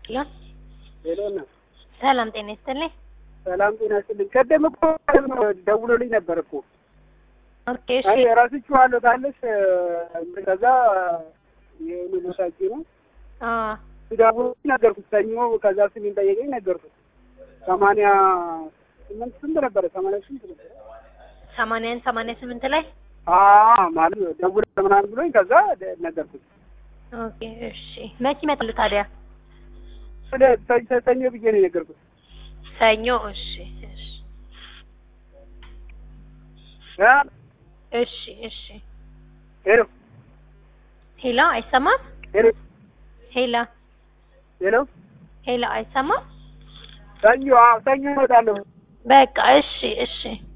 ሄሎ ሄሎ እና ሰላም ጤና ይስጥልኝ። ሰላም ጤና ይስጥልኝ። ቀደም እኮ ደውሎልኝ ነበር እኮ ኦኬ እሺ አይ እረስቼዋለሁ ታለሽ ከዛ የሆነ ሎሳጅ ነው አ ሲዳቡ ነገርኩት። ሰኞ ከዛ ስሜን ጠየቀኝ ነገርኩት። ሰማንያ ስምንት ስንት ነበረ? ሰማንያ ስምንት ነበረ ሰማንያን ሰማንያ ስምንት ላይ አ ማለት ደውለ ምናምን ብሎኝ ከዛ ደ- ነገርኩት። ኦኬ እሺ መቼ ይመጣሉ ታዲያ? ስለ ሰ- ሰኞ ብዬ ነው የነገርኩት። ሰኞ እሺ እሺ አ እሺ እሺ ሄሎ ሄሎ አይሰማም? ሄሎ ሄሎ ሄሎ ሄሎ አይሰማም? ሰኞ አዎ ሰኞ እመጣለሁ። በቃ እሺ እሺ